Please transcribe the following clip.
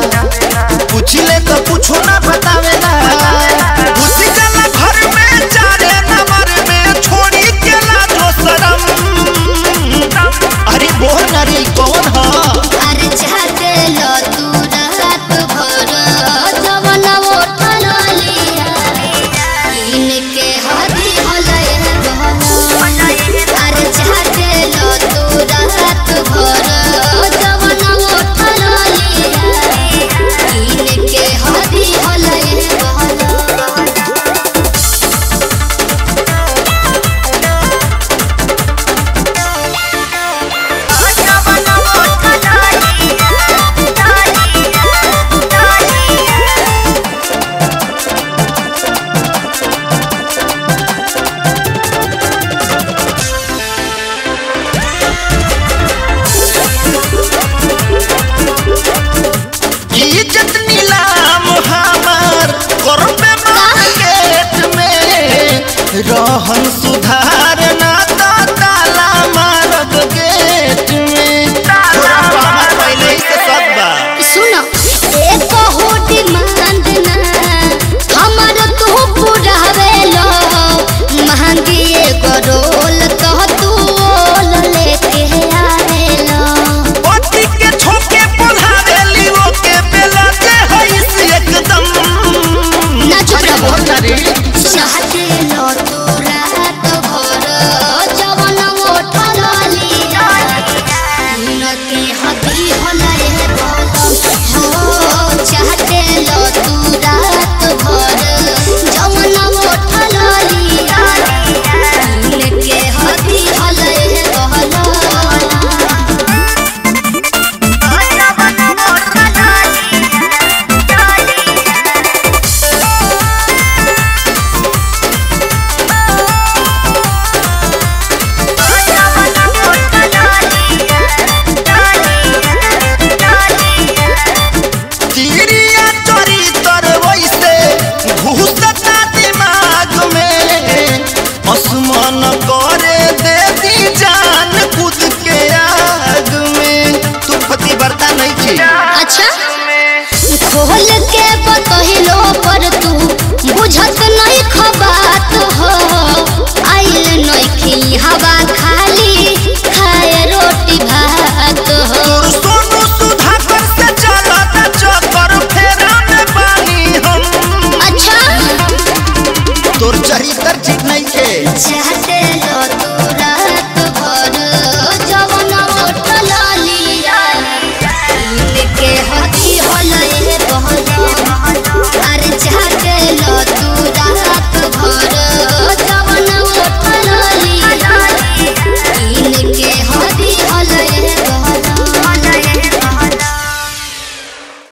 पूछले तो कुछो ना बतावेला घुसी जाला घर में चारे नंबर में छोड़ी के लाजो शरम अरे बोल अरे कौन ह अरे चाहते लो तू रात भर जवन उठल लिया इनके हदी हलय बहन अरे चाहते लो तू रात भर जवन उठल लिया इनके हदी हलय बहन इज्जत नीलाम हमार करबे मार्केट में रहन सुधार ना तो ताला मारब गेट में थोड़ा तो हमार पहले ही से सब बा सुनो एक हो डिमांड ना हमर तू पुरावेलो महंगी एगो रोल तो तू ओल लेके आवेलो पति के छोके पढ़ावेली ओके बेला जे हई से एकदम ना चुप रहो। बहुत सारी चाहते लो तू रात भर जवन उठल लिया इनके हदी हलय बलम हो चाहते लो तू रात भर जवन उठल लिया इनके हदी हलय बलम तिरिया चोरी तर वैसे घुसता दिमाग में असमान करे दे दी जान खुद के आग में तू पतिव्रता नहीं थी अच्छा खोल के बतहिलो पर तू बुझत नहीं खबात हो आइल नहीं खी हवा